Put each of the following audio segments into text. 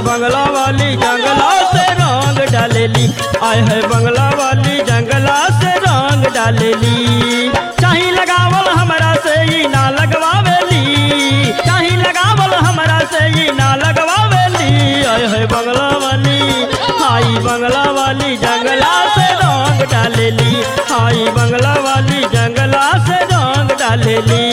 बंगला वाली जंगला से रंग डालेली आय है बंगला वाली जंगला से रंग डालेली चाही लगावल हमरा से ई ना लगवावेली चाही लगावल हमरा से ई ना लगवावेली आय है बंगला वाली हाई बंगला वाली जंगला से रंग डालेली हाई बंगला वाली जंगला से रंग डालेली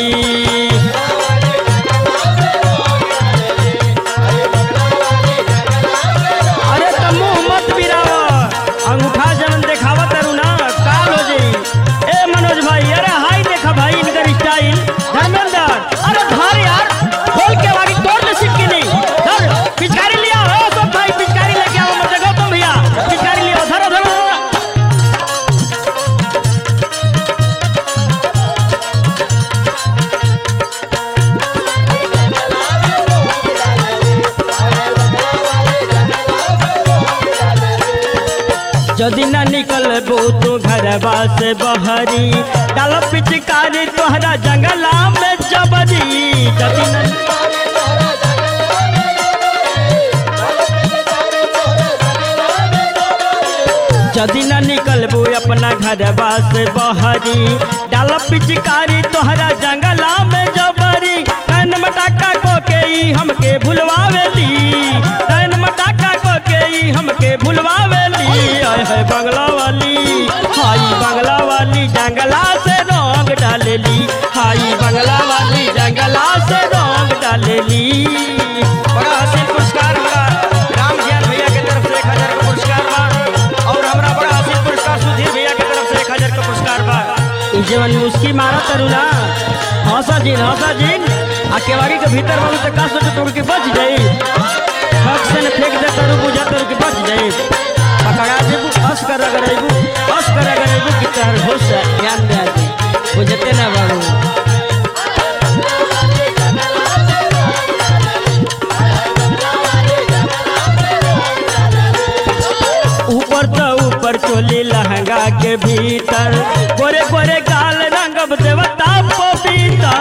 अरे त मुंह मत बिराव अंगूठा जवन देखावा तारू ना काल हो जाई ए मनोज भाई अरे हाई देखा भाई इनकर स्टाइल धर्मेंद्र अरे धर यार खोल के आगे तोड़ ले सिक्के नहीं धर पिचकारी लिया हो सब भाई पिचकारी लेके आओ मत जगह तुम भैया पिचकारी लिया धरो धरो धरो। जदि न निकलबो तू घरवा से बहरी डाल पिचकारी तोहरा जंगला में जबरी जदि न जदि न निकलबो अपना घरवा से बहरी डाल पिचकारी तोहरा जंगला में जबरी कैन मटाका को के ई हमके भुलवावेली कैन मटाका को के ई हमके भुलवावेली आय है बंगला वाली हाई बंगला वाली जंगला से रंग डालेली हाई बंगला वाली जंगला से रंग डालेली बड़ा हसीन पुरस्कार हमरा राम ज्ञान भैया के तरफ से एक हजार का पुरस्कार बा और हमरा बड़ा हसीन पुरस्कार सुधीर भैया के तरफ से एक हजार का पुरस्कार बा ई जवन मुस्की मारा तरू ना हंसा जिन हंसा जिन आ केवाड़ी के भीतर वालों तक का सोचे तोड़ के बच जाई हक से न फेंक दे तरू बुझा तरू के बच जाई पकड़ा देबू हंस कर अगर अइबू हंस कर अगर अइबू कि तहर होश ज्ञान दे आदि बुझते ना बाबू ऊपर तो ऊपर चोली लहंगा के भीतर गोरे गोरे गाल रंगब देवता पपीता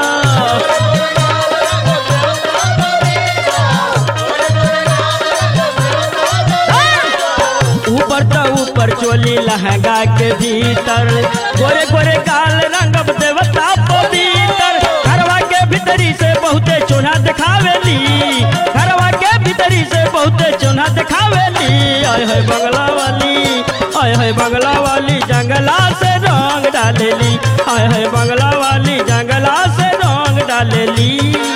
ऊपर तो ऊपर चोली लहंगा के भीतर गोरे गोरे गाल रंगब देवता पवित्र घरवा के भीतरी से बहुते चोना दिखावेली घरवा के भीतरी से बहुते चोना दिखावेली आय है बंगला वाली आय है बंगला वाली जंगला से रंग डालेली आय है बंगला वाली जंगला से रंग डालेली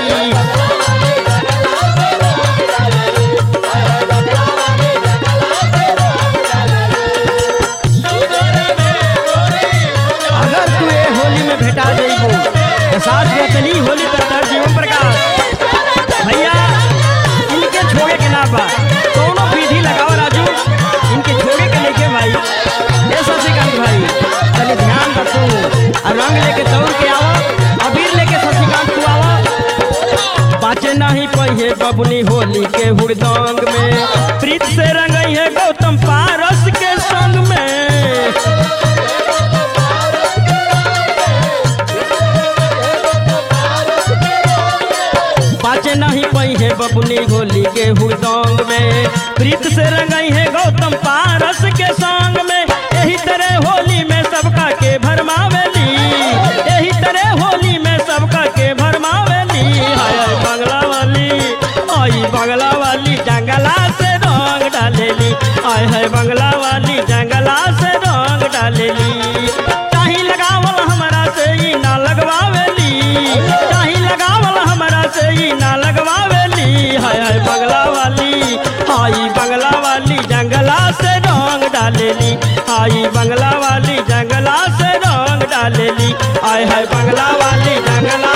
अगर तू ए होली में भेटा जाइबो तो साथ में चली होली तर तर जीवन प्रकाश भैया इनके छोड़े के ना बा कौनो विधि लगाओ राजू इनके छोड़े के लेके भाई ए शशिकांत भाई तनी ध्यान रखो और रंग लेके दौड़ के आओ अबीर लेके शशिकांत तू आओ बाचे नहीं पहिए बबुनी होली के हुड़दंग में प्रीत से रंगई है गौतम पारस के संग में बाचे नहीं पई है बबुनी होली के हुड़दंग में प्रीत से रंगई है गौतम पारस के संग में यही तरह होली में सबका के भरमावेली यही तरह होली में सबका के भरमावेली हाय हाय बंगला वाली आई बंगला वाली जंगला से रंग डालेली आय है बंगला वाली जंगला से रंग डालेली चाही लगावल हमरा से ई ना लगवावेली चाही लगावल हमरा से ई ना लगवावेली हाय हाय बंगला वाली हाई बंगला वाली जंगला से रंग डालेली हाई बंगला वाली जंगला से रंग डालेली आय हाय बंगला वाली जंगला